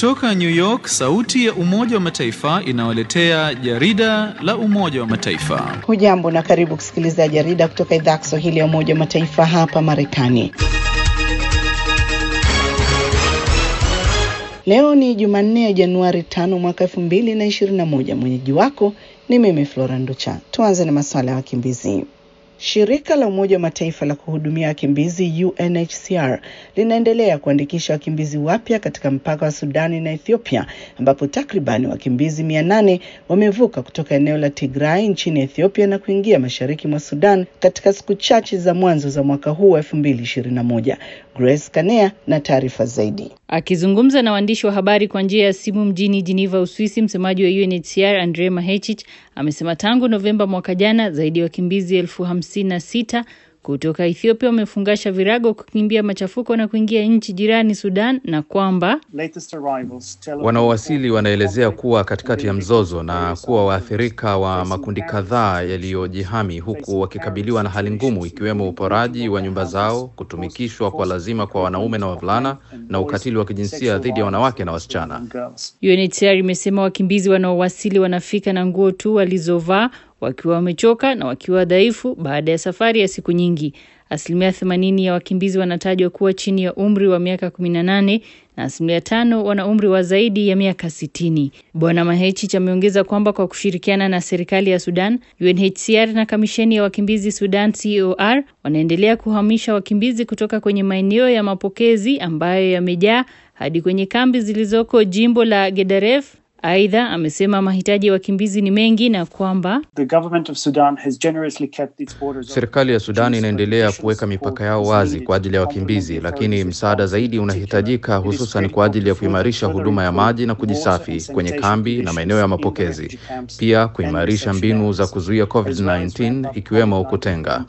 Kutoka New York, sauti ya Umoja wa Mataifa inawaletea jarida la Umoja wa Mataifa. Hujambo na karibu kusikiliza jarida kutoka idhaa ya Kiswahili ya Umoja wa Mataifa hapa Marekani. Leo ni Jumanne ya Januari tano mwaka elfu mbili na ishirini na moja. Mwenyeji wako ni mimi Flora Nducha. Tuanze na masuala ya wakimbizi. Shirika la Umoja wa Mataifa la kuhudumia wakimbizi UNHCR linaendelea kuandikisha wakimbizi wapya katika mpaka wa Sudani na Ethiopia ambapo takribani wakimbizi mia nane wamevuka kutoka eneo la Tigray nchini Ethiopia na kuingia mashariki mwa Sudan katika siku chache za mwanzo za mwaka huu wa 2021. Grace Kanea na taarifa zaidi. Akizungumza na waandishi wa habari kwa njia ya simu mjini Geneva, Uswisi, msemaji wa UNHCR Andre Mahechich amesema tangu Novemba mwaka jana zaidi ya wakimbizi elfu hamsini na sita kutoka Ethiopia wamefungasha virago kukimbia machafuko na kuingia nchi jirani Sudan, na kwamba wanaowasili wanaelezea kuwa katikati ya mzozo na kuwa waathirika wa makundi kadhaa yaliyojihami, huku wakikabiliwa na hali ngumu, ikiwemo uporaji wa nyumba zao, kutumikishwa kwa lazima kwa wanaume na wavulana, na ukatili wa kijinsia dhidi ya wanawake na wasichana. UNHCR imesema wakimbizi wanaowasili wanafika na nguo tu walizovaa wakiwa wamechoka na wakiwa dhaifu baada ya safari ya siku nyingi. Asilimia themanini ya wakimbizi wanatajwa kuwa chini ya umri wa miaka kumi na nane na asilimia tano wana umri wa zaidi ya miaka sitini. Bwana Mahechich ameongeza kwamba kwa kushirikiana na serikali ya Sudan, UNHCR na kamisheni ya wakimbizi Sudan COR wanaendelea kuhamisha wakimbizi kutoka kwenye maeneo ya mapokezi ambayo yamejaa hadi kwenye kambi zilizoko jimbo la Gedaref. Aidha, amesema mahitaji ya wakimbizi ni mengi na kwamba serikali ya Sudan inaendelea kuweka mipaka yao wazi kwa ajili ya wakimbizi, lakini msaada zaidi unahitajika, hususan kwa ajili ya kuimarisha huduma ya maji na kujisafi kwenye kambi na maeneo ya mapokezi, pia kuimarisha mbinu za kuzuia COVID-19 ikiwemo kutenga.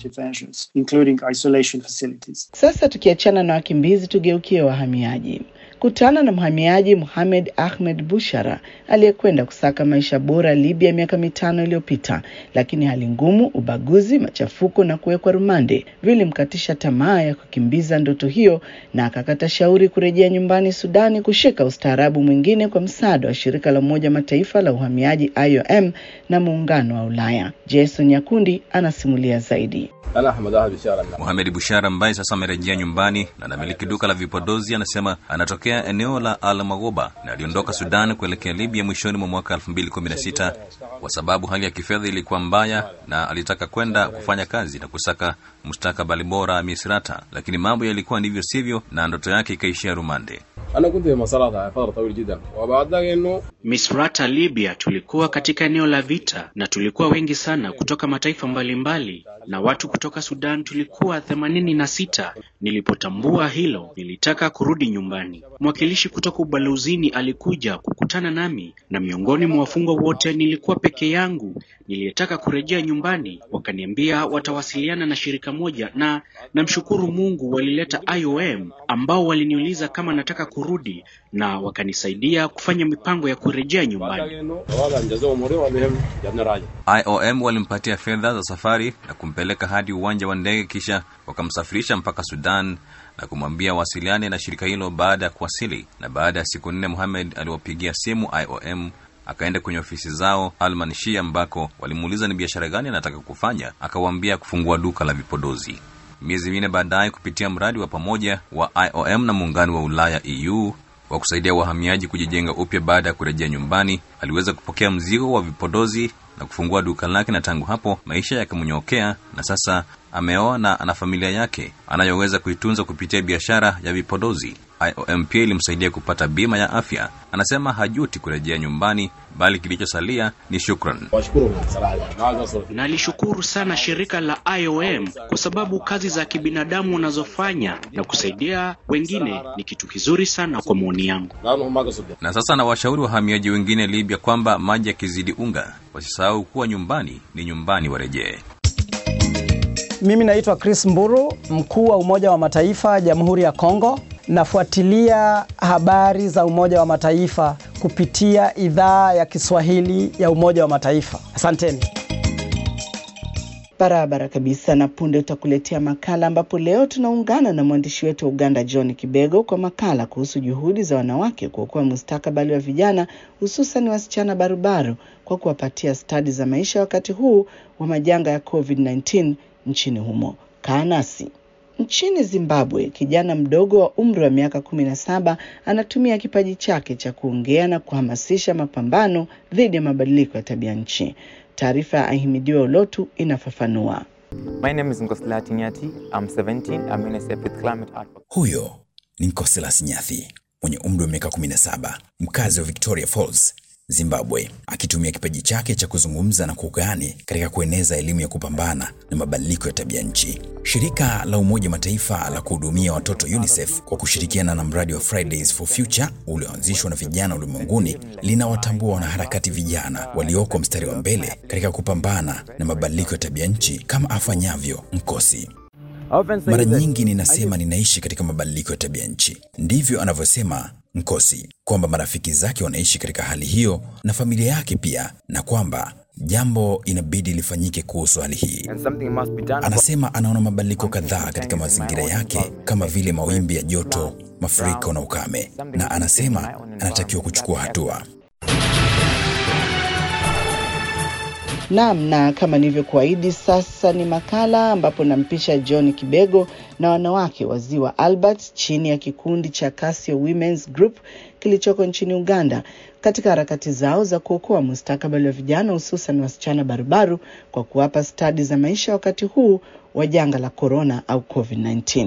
Sasa tukiachana na wakimbizi, tugeukie wahamiaji. Kutana na mhamiaji Mohamed Ahmed Bushara aliyekwenda kusaka maisha bora Libya miaka mitano iliyopita, lakini hali ngumu, ubaguzi, machafuko na kuwekwa rumande vilimkatisha tamaa ya kukimbiza ndoto hiyo, na akakata shauri kurejea nyumbani Sudani kushika ustaarabu mwingine kwa msaada wa shirika la Umoja Mataifa la uhamiaji IOM na muungano wa Ulaya. Jason Nyakundi anasimulia zaidi. Mohamed Bushara ambaye sasa amerejea nyumbani na anamiliki duka la vipodozi anasema anatokea eneo la Al Maghoba na aliondoka Sudan kuelekea Libya mwishoni mwa mwaka 2016 kwa sababu hali ya kifedha ilikuwa mbaya na alitaka kwenda kufanya kazi na kusaka mustakabali bora Misrata, lakini mambo yalikuwa ndivyo sivyo na ndoto yake ikaishia rumande. Misrata, Libya, tulikuwa katika eneo la vita na tulikuwa wengi sana kutoka mataifa mbalimbali mbali, na watu kutoka Sudan tulikuwa themanini na sita. Nilipotambua hilo, nilitaka kurudi nyumbani. Mwakilishi kutoka ubalozini alikuja kukutana nami, na miongoni mwa wafungwa wote nilikuwa peke yangu niliyetaka kurejea nyumbani. Wakaniambia watawasiliana na shirika moja, na namshukuru Mungu walileta IOM ambao waliniuliza kama nataka kurudi na wakanisaidia kufanya mipango ya kurejea nyumbani. IOM walimpatia fedha za safari na kumpeleka hadi uwanja wa ndege, kisha wakamsafirisha mpaka Sudan na kumwambia wasiliane na shirika hilo baada ya kuwasili. Na baada ya siku nne, Mohamed aliwapigia simu IOM akaenda kwenye ofisi zao Almanshia, ambako walimuuliza ni biashara gani anataka kufanya. Akawaambia kufungua duka la vipodozi. Miezi minne baadaye, kupitia mradi wa pamoja wa IOM na muungano wa Ulaya EU wa kusaidia wahamiaji kujijenga upya baada ya kurejea nyumbani, aliweza kupokea mzigo wa vipodozi na kufungua duka lake, na tangu hapo maisha yakamnyokea, na sasa ameoa na ana familia yake anayoweza kuitunza kupitia biashara ya vipodozi. IOM pia ilimsaidia kupata bima ya afya. Anasema hajuti kurejea nyumbani, bali kilichosalia ni shukran. Nalishukuru sana shirika la IOM kwa sababu kazi za kibinadamu unazofanya na kusaidia wengine ni kitu kizuri sana kwa maoni yangu. Na sasa na washauri wahamiaji wengine Libya kwamba maji yakizidi unga, wasisahau kuwa nyumbani ni nyumbani, warejee. Mimi naitwa Chris Mburu, mkuu wa Umoja wa Mataifa Jamhuri ya Kongo. Nafuatilia habari za Umoja wa Mataifa kupitia idhaa ya Kiswahili ya Umoja wa Mataifa. Asanteni. Barabara kabisa. Na punde utakuletea makala ambapo leo tunaungana na mwandishi wetu wa Uganda John Kibego kwa makala kuhusu juhudi za wanawake kuokoa mustakabali wa vijana hususan wasichana barubaru kwa kuwapatia stadi za maisha wakati huu wa majanga ya COVID-19 nchini humo. Kaa nasi. Nchini Zimbabwe, kijana mdogo wa umri wa miaka kumi na saba anatumia kipaji chake cha kuongea na kuhamasisha mapambano dhidi ya mabadiliko ya tabia nchi. Taarifa ya Ahimidiwa Olotu inafafanua. My name is Nkosla Tinyati. I'm 17. I'm UNICEF with climate advocacy. Huyo ni Nkoslas Nyathi mwenye umri wa miaka 17, mkazi wa Victoria Falls, Zimbabwe, akitumia kipaji chake cha kuzungumza na kuugani katika kueneza elimu ya kupambana na mabadiliko ya tabia nchi. Shirika la Umoja Mataifa la kuhudumia watoto UNICEF kwa kushirikiana na mradi wa Fridays for Future ulioanzishwa na vijana ulimwenguni linawatambua wanaharakati vijana walioko mstari wa mbele katika kupambana na mabadiliko ya tabia nchi kama afanyavyo Nkosi. Mara nyingi ninasema ninaishi katika mabadiliko ya tabia nchi. Ndivyo anavyosema Nkosi, kwamba marafiki zake wanaishi katika hali hiyo na familia yake pia, na kwamba jambo inabidi lifanyike kuhusu hali hii. And something must be done. Anasema anaona mabadiliko kadhaa katika mazingira yake kama vile mawimbi ya joto, mafuriko na ukame, na anasema anatakiwa kuchukua hatua. Naam, na kama nilivyokuahidi, sasa ni makala ambapo nampisha John Kibego na wanawake wa Ziwa Albert chini ya kikundi cha Casio Women's Group kilichoko nchini Uganda katika harakati zao za kuokoa mustakabali wa vijana hususan wasichana barubaru kwa kuwapa stadi za maisha wakati huu wa janga la corona au COVID-19.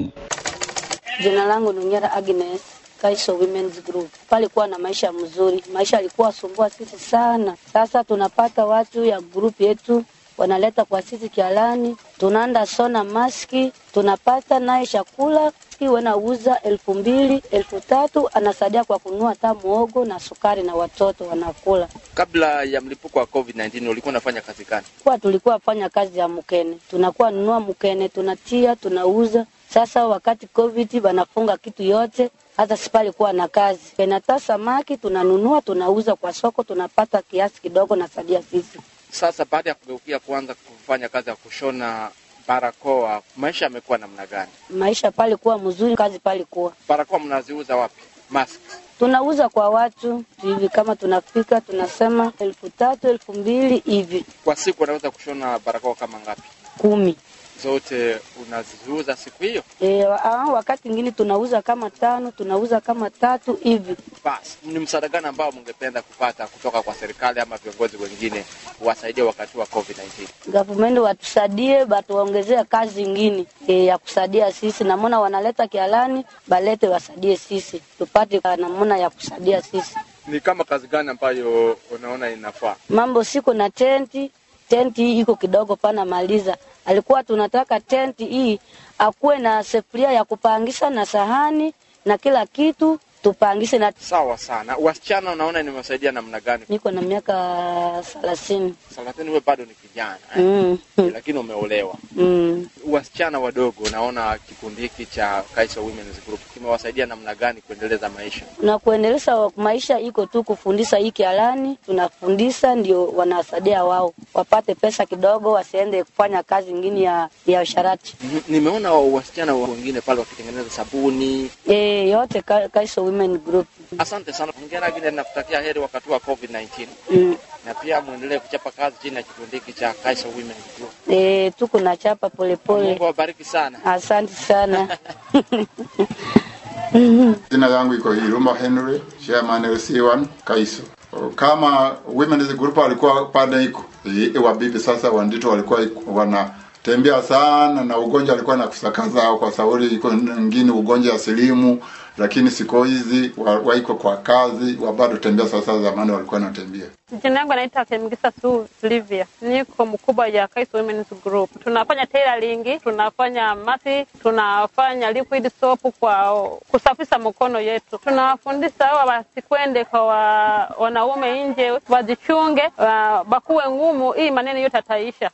Jina langu ni Nyara Agnes Kaiso Women's Group. Palikuwa na maisha mzuri, maisha alikuwa sumbua sisi sana. Sasa tunapata watu ya group yetu wanaleta kwa sisi kialani, tunaenda sona maski, tunapata naye chakula wanauza elfu mbili elfu tatu anasaidia kwa kununua hata muogo na sukari na watoto wanakula. Kabla ya mlipuko wa COVID-19 ulikuwa unafanya kazi gani? Kwa tulikuwa fanya kazi ya mkene, tunakuwa nunua mkene, tunatia tunauza. Sasa wakati COVID wanafunga kitu yote, hata sipali kuwa na kazi. Penata samaki tunanunua tunauza kwa soko, tunapata kiasi kidogo na sadia sisi. Sasa baada ya kugeukia kuanza kufanya kazi ya kushona barakoa, maisha yamekuwa namna gani? Maisha pale kuwa mzuri, kazi pale kuwa Barakoa mnaziuza wapi? Mask. tunauza kwa watu hivi, kama tunafika tunasema elfu tatu elfu mbili hivi, Kwa siku unaweza kushona barakoa kama ngapi? kumi. Zote unaziuza siku hiyo? E, wakati mwingine tunauza kama tano, tunauza kama tatu hivi. Basi, ni msaada gani ambao mngependa kupata kutoka kwa serikali ama viongozi wengine kuwasaidia wakati wa COVID-19? Government watusaidie, batuongezea kazi ingine e, ya kusaidia sisi. Namona wanaleta kialani, balete wasaidie sisi tupate namona ya kusaidia sisi. Ni kama kazi gani ambayo unaona inafaa? Mambo siko na tenti, tenti hii iko kidogo pana maliza. Alikuwa tunataka tenti hii akuwe na sefuria ya kupangisha na sahani na kila kitu tupangishe na Sawa sana. Wasichana unaona nimewasaidia namna gani? niko na miaka thelathini. Thelathini, wewe bado ni kijana eh? Mm. lakini umeolewa. Mm. Wasichana wadogo, unaona kikundi hiki cha Kaiser Women's Group kimewasaidia namna gani kuendeleza maisha? na kuendeleza maisha iko tu kufundisha hii kialani, tunafundisha ndio wanasaidia wao wapate pesa kidogo, wasiende kufanya kazi ingine ya ya usharati. Mhm. Nimeona wasichana wengine pale wakitengeneza sabuni. E, yote Ka- Kaiso Women Group. Asante sana. Hongera gine, nakutakia heri wakati wa COVID-19 Mm. na pia muendelee kuchapa kazi chini ya kikundi hiki cha Kaiser Women's Group. E, tuko na chapa polepole. Mungu awabariki sana. Asante sana. Jina yangu iko Iruma Henry, chairman LC1 Kaiso. Kama women's group walikuwa pale iko i- wabibi sasa wandito walikuwa iko- wanatembea sana na ugonjwa alikuwa na kusakaza kwa sababu iko ngine ugonjwa ya silimu, lakini siku hizi wa- waiko kwa kazi wa bado tembea sasa, zamani walikuwa wanatembea. Jina yangu anaitwa Temgisa Su Silvia, niko mkubwa ya Kaiso Women's Group. Tunafanya tailoring, tunafanya masi, tunafanya liquid soap kwa kusafisha mkono yetu. Tunawafundisha hawa wasikwende kwa wa, wanaume nje, wajichunge, wa, bakuwe ngumu, hii maneno yote ataisha.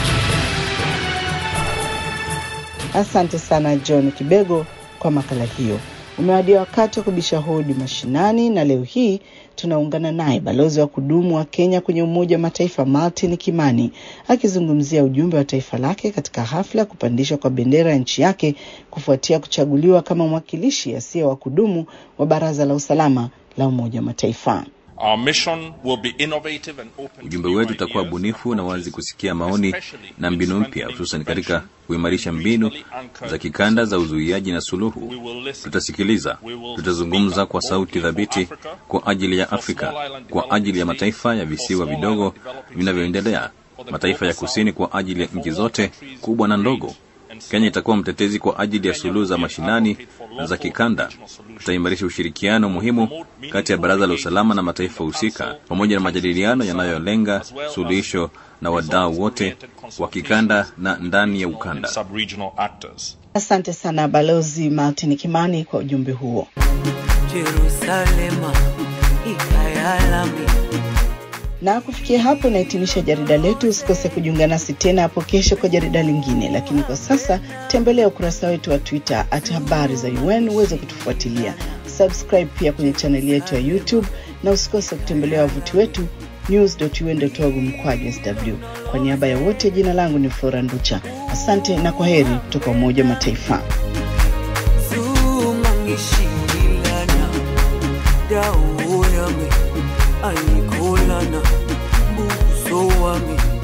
Asante sana John Kibego kwa makala hiyo. Umewadia wakati wa kubisha hodi mashinani, na leo hii tunaungana naye balozi wa kudumu wa Kenya kwenye Umoja wa Mataifa Martin Kimani akizungumzia ujumbe wa taifa lake katika hafla ya kupandishwa kwa bendera ya nchi yake kufuatia kuchaguliwa kama mwakilishi asiye wa kudumu wa Baraza la Usalama la Umoja wa Mataifa. Our mission will be innovative and open Ujumbe wetu utakuwa bunifu na wazi kusikia maoni na mbinu mpya, hususan katika kuimarisha mbinu za kikanda za uzuiaji na suluhu. Tutasikiliza, tutazungumza kwa sauti thabiti kwa ajili ya Afrika, kwa ajili ya mataifa ya visiwa vidogo vinavyoendelea, mataifa ya kusini, kwa ajili ya nchi zote kubwa na ndogo. Kenya itakuwa mtetezi kwa ajili ya suluhu za mashinani na za kikanda. Tutaimarisha ushirikiano muhimu kati ya Baraza la Usalama na mataifa husika, pamoja na majadiliano yanayolenga suluhisho na wadau wote wa kikanda na ndani ya ukanda. sub-regional actors. Asante sana Balozi Martin Kimani kwa ujumbe huo. Jerusalema ikayalami Na kufikia hapo nahitimisha jarida letu. Usikose kujiunga nasi tena hapo kesho kwa jarida lingine, lakini kwa sasa tembelea ukurasa wetu wa Twitter at habari za UN uweze kutufuatilia. Subscribe pia kwenye chaneli yetu ya YouTube na usikose kutembelea wavuti wetu news.un.org mkwaju sw. Kwa niaba ya wote, jina langu ni Flora Nducha. Asante na kwa heri kutoka Umoja wa Mataifa. zungangishilana dawo yami ayikholana buso wami